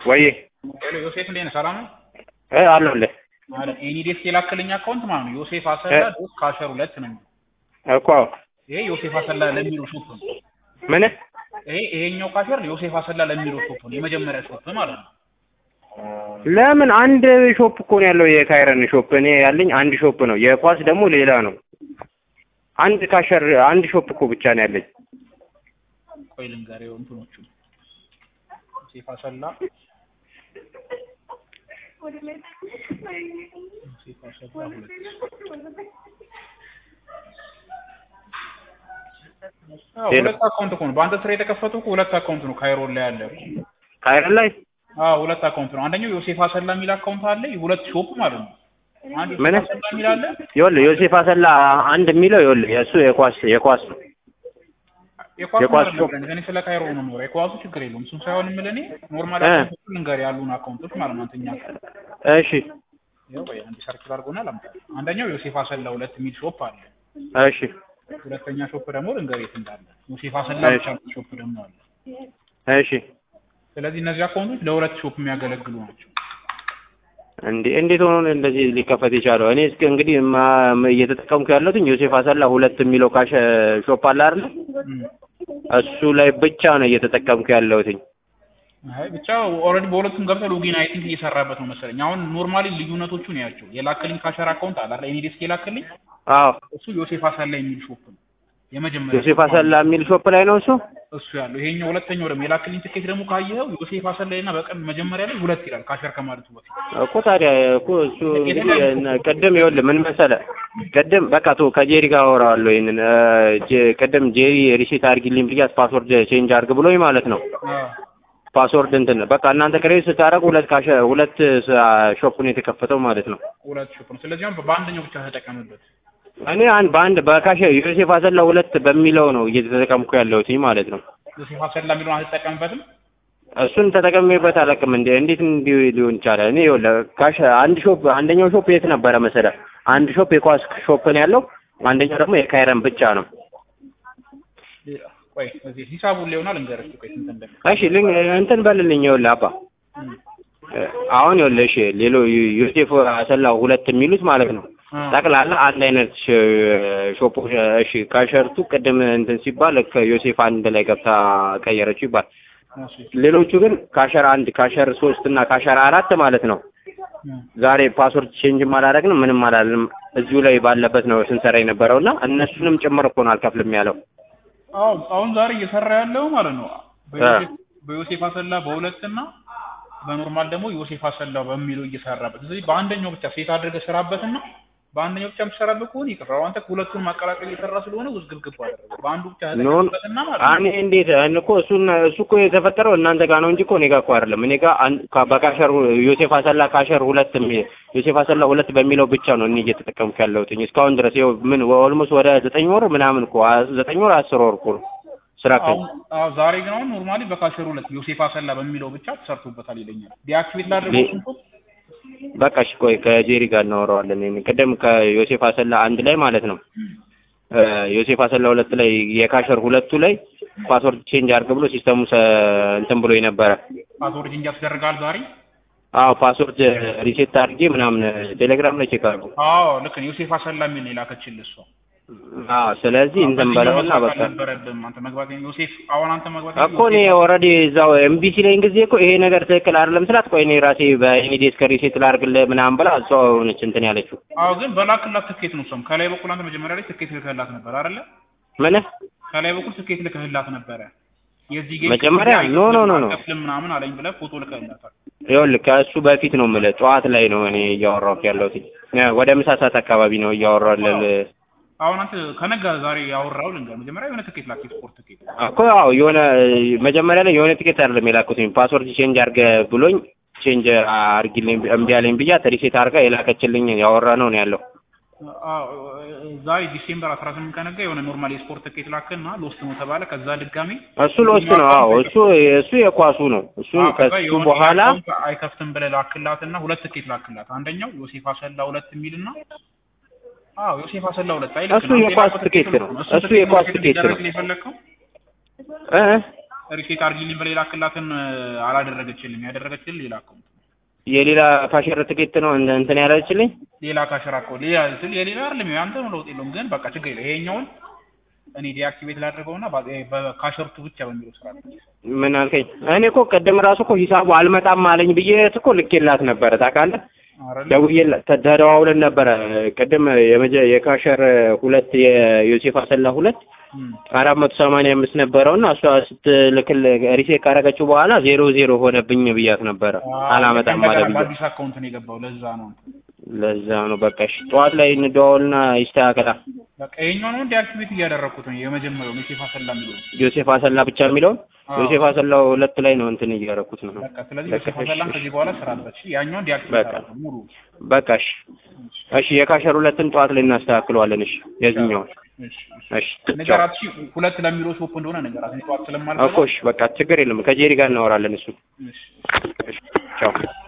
ወይ ሄሎ ዮሴፍ እንዴት ነህ? ሰላም ነው? እ አለሁልህ ማለት ኤኒ ዴስክ የላክልኝ አካውንት ማለት ነው ዮሴፍ አሰላ ዶት ካሸር ሁለት ነው የሚለው። እኮ ይሄ ዮሴፍ አሰላ ለሚለው ሾፕ ነው። ምን ይሄ ይሄኛው ካሸር ዮሴፍ አሰላ ለሚለው ሾፕ ነው የመጀመሪያ ሾፕ ማለት ነው። ለምን አንድ ሾፕ እኮ ነው ያለው የካይረን ሾፕ እኔ ያለኝ አንድ ሾፕ ነው የኳስ ደግሞ ሌላ ነው አንድ ካሸር አንድ ሾፕ እኮ ብቻ ነው ያለኝ ቆይ ልንገርህ እንትኖቹ ዮሴፍ አሰላ ዮሴፍ አሰላ ሁለት አዎ ሄሎ። ሁለት አካውንት እኮ ነው በአንተ ስራ የተከፈቱ እኮ ሁለት አካውንት ነው ካይሮን ላይ ያለ ካይረን ላይ አዎ ሁለት አካውንት ነው አንደኛው ዮሴፍ አሰላ የሚል አካውንት አለ ሁለት ሾፕ ማለት ነው አንድ ምን? ዮሴፍ አሰላ የሚል አለ ይኸውልህ ዮሴፍ አሰላ አንድ የሚለው ይኸውልህ የእሱ የኳስ የኳስ ነው የኳሱ የኳስ ማለት ሾፕ። ነው እኔ ስለ ካይሮ ነው የምኖረው የኳሱ ችግር የለውም እሱን ሳይሆን የምልህ እኔ ኖርማል እ። አካውንቶች ልንገርህ ያሉን አካውንቶች ማለት ነው አንተኛ እሺ ያው ወይ አንድ ሰርች አድርጎና ላምጣ አንደኛው ዮሴፍ አሰላ ሁለት የሚል ሾፕ አለ እሺ ሁለተኛ ሾፕ ደግሞ ልንገርህ የት እንዳለ ዮሴፍ አሰላ እሺ። ብቻ ሾፕ ደግሞ አለ እሺ ስለዚህ እነዚህ አካውንቶች ለሁለት ሾፕ የሚያገለግሉ ናቸው እንዴ እንዴት ሆኖ ነው እንደዚህ ሊከፈት የቻለው? እኔ እስከ እንግዲህ ማ- ም- እየተጠቀምኩ ያለሁት ዮሴፍ አሰላ ሁለት የሚለው ካሽ ሾፕ አለ አይደል? እም። እሱ ላይ ብቻ ነው እየተጠቀምኩ ያለሁትኝ። አይ ብቻ ኦልሬዲ በሁለቱም ገብተህ ሎጊን አይ ቲንክ እየሰራበት ነው መሰለኝ አሁን ኖርማሊ ልዩነቶቹን ያቸው የላክልኝ ካሸር አካውንት አለ አይደል ኤኒ ዴስክ የላክልኝ አዎ እሱ ዮሴፍ አሰላ የሚል ሾፕ ነው የመጀመሪያ ዮሴፍ አሰላ የሚል ሾፕ ላይ ነው እሱ። እሱ ያለው ይሄኛው ሁለተኛው ደግሞ የላክልኝ ትኬት ደግሞ ካየኸው ዮሴፍ አሰላይና በቀን መጀመሪያ ላይ ሁለት ይላል ካሸር ከማለቱ በፊት እኮ ታዲያ እኮ እሱ እንግዲህ እነ- ቅድም ይኸውልህ ምን መሰለህ ቅድም በቃ ቶ ከጄሪ ጋር አወራዋለሁ ይሄንን እ፣ ጄ- ቅድም ጄሪ ሪሲት አድርጊልኝ ብያት ፓስወርድ ቼንጅ አድርግ ብሎኝ ማለት ነው አዎ ፓስወርድ እንትን በቃ እናንተ ክሬዲት ስታደርጉ ሁለት ካሸ ሁለት ስ- ሾፕ ነው የተከፈተው ማለት ነው። ሁለት ሾፕ ነው ስለዚህ አሁን በአንደኛው ብቻ ተጠቀምበት እኔ አንድ በአንድ በካሸ ዮሴፍ አሰላ ሁለት በሚለው ነው እየተጠቀምኩ ያለሁት ማለት ነው። ዮሴፍ አሰላ የሚለውን አልተጠቀምበትም እሱን ተጠቀሜበት አላውቅም። እንደ እንዴት እንዲህ ሊሆን ይቻላል? እኔ ይኸውልህ ካሽ አንድ ሾፕ አንደኛው ሾፕ የት ነበረ መሰለህ? አንድ ሾፕ የኳስ ሾፕ ነው ያለው፣ አንደኛው ደግሞ የካይረን ብቻ ነው። ቆይ እዚህ ሂሳቡን ሊሆናል እንገርህ ቆይ ስንት እንደም እሺ ልን እንትን በልልኝ። ይኸውልህ አባ እ፣ አሁን ይኸውልህ እሺ ሌሎ ዮሴፍ አሰላ ሁለት የሚሉት ማለት ነው ጠቅላላ አንድ አይነት ሽ- ሾፕ እሺ ካሸርቱ ቅድም እንትን ሲባል ከዮሴፍ አንድ ላይ ገብታ ቀየረችው ይባል ሌሎቹ ግን ካሸር አንድ ካሸር ሶስት እና ካሸር አራት ማለት ነው ዛሬ ፓስወርድ ቼንጅ አላደረግንም ምንም አላልንም እዚሁ ላይ ባለበት ነው ስንሰራ የነበረው እና እነሱንም ጭምር እኮ ነው አልከፍልም ያለው አዎ አሁን ዛሬ እየሰራ ያለው ማለት ነው በዮሴፍ በዮሴፍ አሰላ በሁለት እና በኖርማል ደግሞ ዮሴፍ አሰላ በሚለው እየሰራበት ስለዚህ በአንደኛው ብቻ ሴት አድርገህ ስራበትና በአንደኛው ብቻ የምትሰራበት ከሆነ ይቅር አንተ ሁለቱን ማቀላቀል እየሰራ ስለሆነ ውዝግብግብ አደረገው በአንዱ ብቻ ኖን ተጠቀምበትና ማለት ነው እኔ እንዴት እኔ እኮ እሱን እሱ እኮ የተፈጠረው እናንተ ጋር ነው እንጂ እኮ እኔ ጋር እኮ አይደለም እኔ ጋር አን- ካ- በካሸር ዮሴፍ አሰላ ካሸር ሁለት የሚ- ዮሴፍ አሰላ ሁለት በሚለው ብቻ ነው እኔ እየተጠቀምኩ ያለሁት እስካሁን ድረስ ይኸው ምን ኦልሞስት ወደ ዘጠኝ ወር ምናምን እኮ አ- ዘጠኝ ወር አስር ወር እኮ ነው ስራ ከ አሁን አዎ ዛሬ ግን አሁን ኖርማሊ በካሸር ሁለት ዮሴፍ አሰላ በሚለው ብቻ ተሰርቶበታል ይለኛል ዲአክቲቬት ላድርገው ዲ- ስንቱ በቃ እሺ ቆይ ከጄሪ ጋር እናወራዋለን እኔ ቅድም ከዮሴፍ አሰላ አንድ ላይ ማለት ነው እ፣ ዮሴፍ አሰላ ሁለት ላይ የካሸር ሁለቱ ላይ ፓስወርድ ቼንጅ አድርግ ብሎ ሲስተሙ ሰ- እንትን ብሎ የነበረ ፓስወርድ ቼንጅ ያስደርጋል ዛሬ አዎ ፓስወርድ ሪሴት አድርጌ ምናምን ቴሌግራም ላይ ቼክ አድርጉ አዎ ልክ ነው ዮሴፍ አሰላ የሚል ነው የላከችልህ እሷ አዎ ስለዚህ እንትን በለውና መግባት በቃ አልነበረብህም አንተ መግባት ዮሴፍ አሁን አንተ መግባት እኮ እኔ ኦልሬዲ እዛው ኤምቢሲ ላይ ጊዜ እኮ ይሄ ነገር ትክክል አይደለም ስላት ቆይ እኔ ራሴ በኢሚዲየት ከሪሴት ላድርግልህ ምናምን ብላ እሷ ሆነች እንትን ያለችው አዎ ግን በላክላት ትኬት ነው እሷም ከላይ በኩል አንተ መጀመሪያ ላይ ትኬት ልከህላት ነበር አይደለ ምን ከላይ በኩል ትኬት ልከህላት ነበረ የዚህ ጌም መጀመሪያ ኖ ኖ ኖ ኖ አልከፍልም ምናምን አለኝ ብለህ ፎቶ ልከህላታል ይኸውልህ ከእሱ በፊት ነው የምልህ ጠዋት ላይ ነው እኔ እያወራሁት ያለሁት ወደ ምሳ ሰዓት አካባቢ ነው እያወራሁ ያለ አሁን አንተ ከነጋ ዛሬ ያወራው ልንገር መጀመሪያ የሆነ ትኬት ላክ የስፖርት ትኬት እኮ ያው የሆነ መጀመሪያ ላይ የሆነ ቲኬት አይደለም የላኩትኝ ፓስወርድ ቼንጅ አድርገህ ብሎኝ ቼንጅ አድርጊልኝ እምቢ አለኝ ብያት ሪሴት አድርጋ የላከችልኝ ያወራ ነው ነው ያለው አዎ ዛሬ ዲሴምበር 18 ከነጋ የሆነ ኖርማል የስፖርት ትኬት ላክና ሎስት ነው ተባለ ከዛ ድጋሚ እሱ ለውስጥ ነው አዎ እሱ እሱ የኳሱ ነው እሱ አዎ፣ ከዛ ከሱ የሆነ በኋላ አካውንት አይከፍትም ብለህ ላክላትና ሁለት ትኬት ላክላት አንደኛው ዮሴፍ አሰላ ሁለት የሚልና አዎ ዮሴፍ አሰላ ሁለት አይ ልክ እሱ ነው። የኳስ ሌላ ትኬት ነው። እሱ እሱ የኳስ ትኬት ነው። የፈለግከው እ ሪሴት አድርጊልኝ ብላ የላክላትን አላደረገችልኝ። ያደረገችልኝ ሌላ አካውንት ነው። የሌላ ካሸር ትኬት ነው እንደ እንትን ያለችልኝ። ሌላ ካሸራ እኮ ሌላ ስል የሌላ አይደለም ያንተ ነው፣ ለውጥ የለውም። ግን በቃ ችግር የለም። ይሄኛውን እኔ ዲአክቲቬት ላድርገውና በ- በካሸርቱ ብቻ በሚለው ስራ ምን አልከኝ? እኔ እኮ ቅድም ራሱ እኮ ሂሳቡ አልመጣም አለኝ ብዬ እኮ ልኬላት ነበረ ታውቃለህ። አረለ ደውዬላት ተ- ተደዋውለን ነበረ ቅድም የመጀ የካሸር ሁለት የዮሴፍ አሰላ ሁለት አራት መቶ ሰማንያ አምስት ነበረውና እሷ ስትልክል ሪሴት ካረገችው በኋላ ዜሮ ዜሮ ሆነብኝ ብያት ነበረ። አላመጣም አለ ብዬ በአዲስ አካውንት ነው የገባው። ለዛ ነው ለዛ ነው በቃ እሺ፣ ጠዋት ላይ እንደዋወልና ይስተካከላል። በቃ ይሄኛው ነው ዲአክቲቬት እያደረኩት ነው። የመጀመሪያው ሜሴፍ አሰላ የሚለው ዮሴፍ አሰላ ብቻ የሚለውን አዎ። ዮሴፍ አሰላ ሁለት ላይ ነው እንትን እያደረኩት ነው። በቃ ስለዚህ በቃ ሜሴፍ አሰላን እሺ፣ ከዚህ በኋላ ስራበት። እሺ ያኛውን ዲአክቲቬት በቃ። አደረኩት ሙሉ በቃ እሺ፣ እሺ የካሸር ሁለትን ጠዋት ላይ እናስተካክለዋለን። እሺ የዚህኛውን እሺ እሺ። እሺ ቻው። ነገራት እሺ፣ ሁለት ለሚለው ሾፕ እንደሆነ ነገራት። እኔ ጠዋት ስለማልገባ እኮ እሺ በቃ ችግር የለም። ከጄሪ ጋር እናወራለን እሱ እሺ እሺ ቻው